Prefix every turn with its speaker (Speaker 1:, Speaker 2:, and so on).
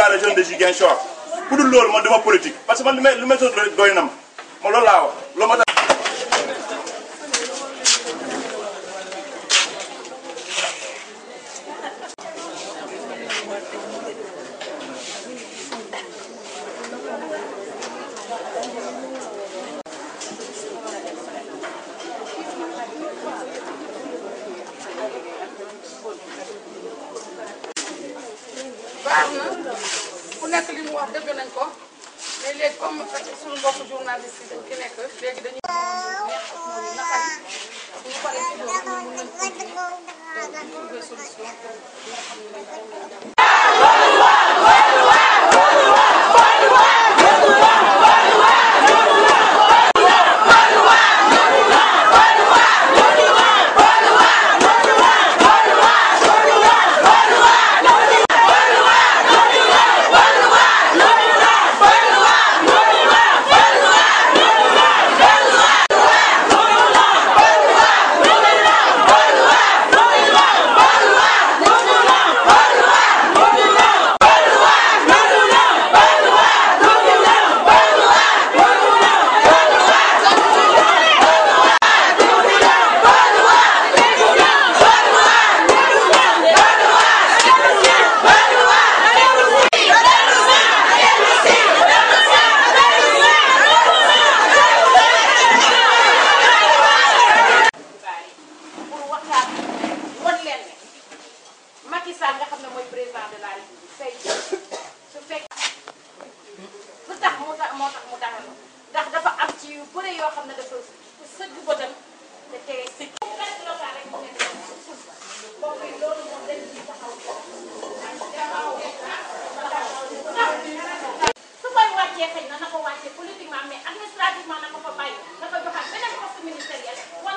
Speaker 1: syndicat des jeunes de Ziguinchor bu dul loolu man dama politique parce que man li may li may sot rek doy na ma ma loolu laa wax loolu ma tax
Speaker 2: baax na ku nekk li mu wax dëgg nañ ko mais léegi comme suñu mbokku journaliste yi dañ fi nekk léegi dañuy neex ak moom naqari bu ñu paree ci loolu ñu mun nañ continuer trouver solution nga xam ne moom lañ jàpp.
Speaker 3: pour waxtaan wan leen ne Macky Sall nga xam ne mooy président de la République tey su fekk lu tax mu tax moo tax mu dalal ndax dafa am ci yu bëre yoo xam ne dafa sëgg bëtam te tey si rek local rek mu nekk mbokk yi loolu moom dañ ci taxaw su koy wàccee xëy na na ko wàccee politiquement mais administrativement na ko fa bàyyi na ko joxaat beneen poste ministériel wala